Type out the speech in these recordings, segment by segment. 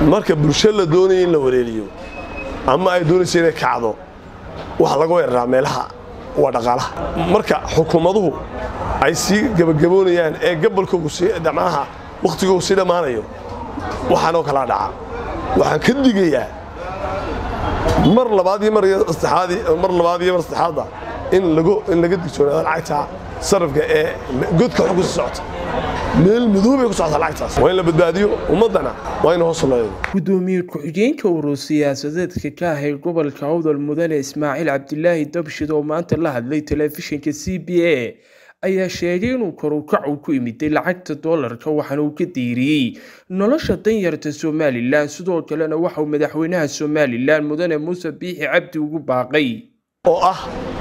marka bulsho la doonaya in la wareeriyo ama ay doonaysa inay kacdo waxa laga weeraraa meelaha waa dhaqaalaha marka xukuumaduhu ay sii gebagaboonayaan ee gabalkoogu macnaha wakhtigoogu sii dhammaanayo waxaanoo kalaa dhaca waxaan ka digayaa mar labaad iyo mar saddexaad mar labaad iyo mar saddexaadba in lagu in laga digtoonaado lacagta sarafka ee godka xog ku socota meel madoobay ku socota lacagtaas waa in la badbaadiyo ummaddana waa in hoos loo gudoomiye ku-xigeenka urur siyaasadeedka ka ahay gobolka awdal mudane ismaaciil cabdilaahi dabshid oo maanta la hadlay telefishinka c b a ayaa sheegay inuu korukac uu ku imiday lacagta doolarka waxaana uu ka diiriyey nolosha danyarta somalilan sidoo kalena waxauu madaxweynaha somalilan mudane muuse biixi cabdi ugu baaqay oo ah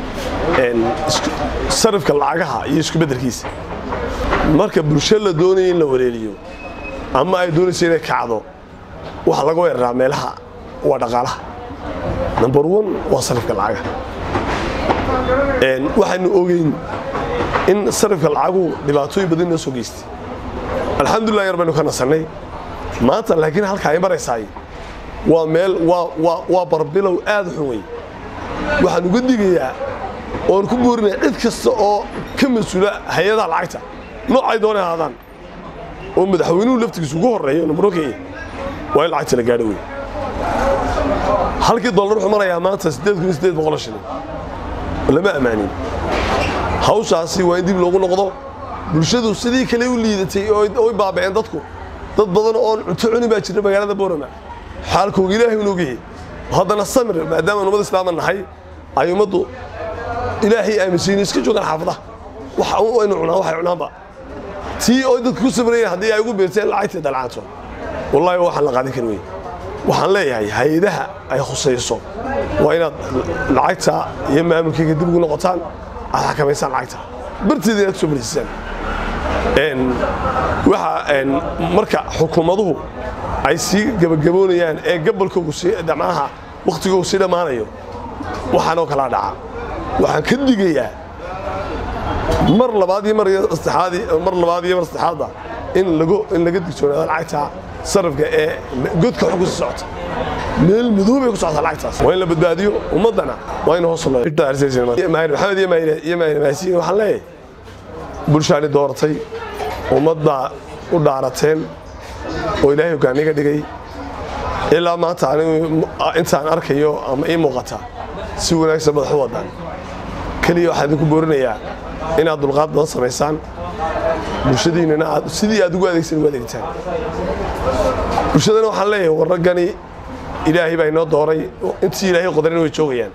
sarifka lacagaha iyo isku beddelkiisa marka bulsho la doonaya in la wareeriyo ama ay doonaysa inay kacdo waxa laga weeraraa meelaha waa dhaqaalaha number one waa sarifka lacagaha waxaynu ogeyn in sarifka lacaguhu dhibaatooyin badan noo soo geystay alxamdulilah yar baynu ka nasannay maanta laakiin halka ay maraysaay waa meel waa barbilow aad u xun wey waxaan uga digayaa oon ku boorinaya cid kasta oo ka mas-uula hay-adaha lacagta noocay doonay ahaadaan oo madaxweynuhu laftigiisa ugu horreeyo numaro kenya waa in lacagta la gaadho wey halkii dollar wuxuu marayaa maanta siddeed kun iyo siddeed boqol shilin lama ammaanin hawshaasi waa in dib loogu noqdo bulshadu sidii kale u liidatay oy baaba'een dadku dad badan oon cunto cuni baa jira magaalada boorama xaalkooga ilaahay un ogyahay haddana samir maadaama ummad islaama nahay ay ummaddu ilaahay aaminsayin iska joogaan xaafadaha waynu cunaan waxay cunaanba tii oy dadku ku sabrayeen haddii ay ugu beerteen lacagtii dalcaanto wallaahi waxaan la qaadan karin wey waxaan leeyahay hay-adaha ay khusayso waa inaad lacagta iyo maamulkayga dib ugu noqotaan aad xakamaysaan lacagta barteeda inaad kusoo fariisisaan waxa marka xukuumaduhu ay sii gebagaboonayaan ee gabalkoogu macnaha wakhtigoogu sii dhammaanayo waxaanoo kalaa dhaca waxaan ka digayaa mar labaad iyo mar saddexaad mar labaad iyo mar saddexaadba in lagu in laga digtoonaado lacagta sarifka ee godka xog ku socota meel madoobay ku socota lacagtaas waa in la badbaadiyo ummaddana waa in hoos loo maxamed iyo maasiin waxaan leeyahay bulshaani dooratay ummadda u dhaarateen oo ilaahay hogaaniga dhigay ilaa maanta anigu intaan arkayo ama ii muuqata si wanaagsan madax u wadaan keliya waxaan idinku boorinayaa inaad dulqaad badan samaysaan bulshadiinnana aad sidii aad ugu adeegsan ugu adeegtaan bulshadana waxaan leeyahay war raggani ilaahay baa inoo dooray intii ilaahay qodarina way joogayaan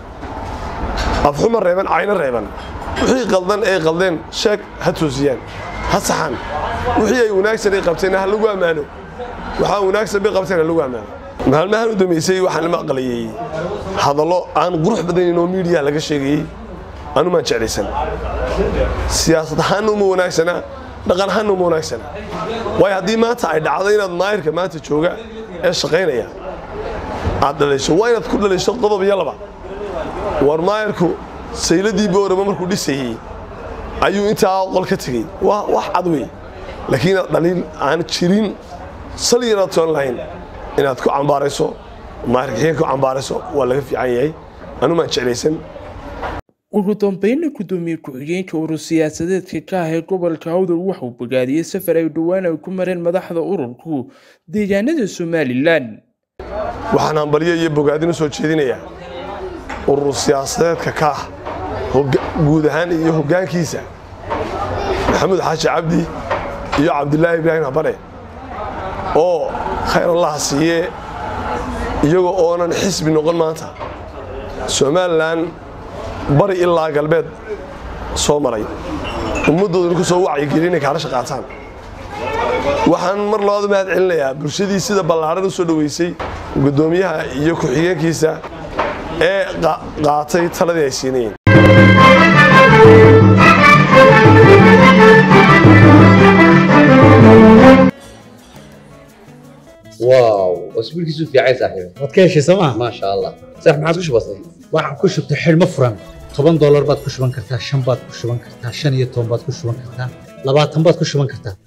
afxuma reeban cayno reeban wixii qaldan ay qaldeen sheeg ha toosiyaan ha saxaan wixii ay wanaagsan ay qabteen ha lagu ammaano waxaa wanaagsan bay qabteen ha lagu ammaano maalmahan u dambaysay waxaan maqlayey hadallo aan qurux badanayn oo miidiya laga sheegayey anumaan jeclaysan siyaasad ahaanna uma wanaagsana dhaqan ahaanna uma wanaagsana waayo haddii maanta ay dhacdo inaad maayirka maanta jooga ee shaqaynaya aad dhalayso waa inaad ku dhalayso qodob iyo laba war maayirku sayladii boorama markuu dhisayey ayuu intaa qol ka tegey wax cad wey laakiin inaad dhaliil aan jirin sal yaraad toon lahayn inaad ku cambaarayso maayirka ku cambaarayso waa laga fiican yahay anumaan jeclaysan ugu dambeynna gudoomiye ku-xigeenka urur siyaasadeedka ka ahay gobolka awdal waxauu bogaadiyey safar ay dhowaan ay ku mareen madaxda ururku deegaanada somalilan waxaan hambalyo iyo bogaadin u soo jeedinayaa urur siyaasadeedka ka ah guud ahaan iyo hoggaankiisa maxamuud xaashi cabdi iyo cabdilaahi ibraahim habane oo khayr allaha siiye iyagoo oonan xisbi noqon maanta somalilan bari ilaa galbeed soo maray ummaddoodana ku soo wacyigelin inay kaala shaqaataan waxaan mar labaad u mahad celinayaa bulshadii sida ballaaran u soo dhoweysay guddoomiyaha iyo ku-xigeenkiisa ee qaatay taladii ay siinayeen واو اسبوع كيسو في عايز صاحبي waad ka heshay sooma ما شاء الله صح ما عادش بسيط waxaan ku shubtay xidhmo furan toban doolar baad ku shuban kartaa shan baad ku shuban kartaa shan iyo toban baad ku shuban kartaa labaatan baad ku shuban kartaa